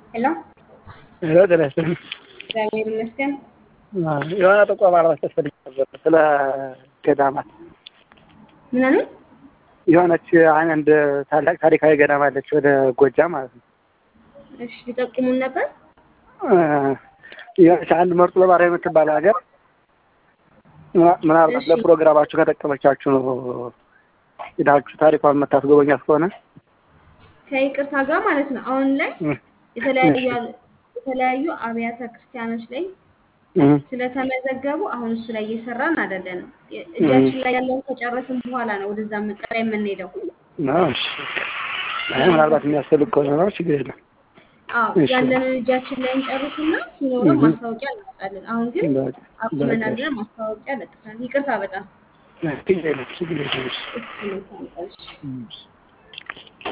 ሄሎ ሄሎ ጤና ይስጥልኝ። እግዚአብሔር ይመስገን። የሆነ ጥቆማ ለመስጠት ፈልጌ ነበር ስለ ገዳማት። ምን አሉ? የሆነች አንድ ታላቅ ታሪካዊ ገዳም አለች ወደ ጎጃም ማለት ነው። እሺ ሊጠቁሙን ነበር። የሆነች አንድ መርጦ ለማርያም የምትባል ሀገር ምናልባት እሺ። ለፕሮግራማችሁ ከጠቀመቻችሁ ነው ሄዳችሁ ታሪኳን የምታስጎበኛት ከሆነ ከይቅርታ ጋር ማለት ነው። አሁን ላይ እ፣ የተለያዩ እሺ። የተለያዩ አብያተ ክርስቲያኖች ላይ እ፣ ስለተመዘገቡ አሁን እሱ ላይ እየሰራን አይደለንም። እጃችን ላይ ያለውን ከጨረስን በኋላ ነው ወደዛ መቀጠል የምንሄደው። ነው እሺ። አይ ምናልባት የሚያስፈልግ ከሆነ ነው ችግር የለም። አዎ እሺ። ያለንን እጃችን ላይ እንጨርስና ሲኖረን እህ። ማስታወቂያ እናወጣለን። አሁን ግን በቃ፣ አቁመናል በቃ። ብለን ማስታወቂያ ለጥፈናል። ይቅርታ በጣም ችግር የለም ችግር የለም። እሱ ነው። እሺ።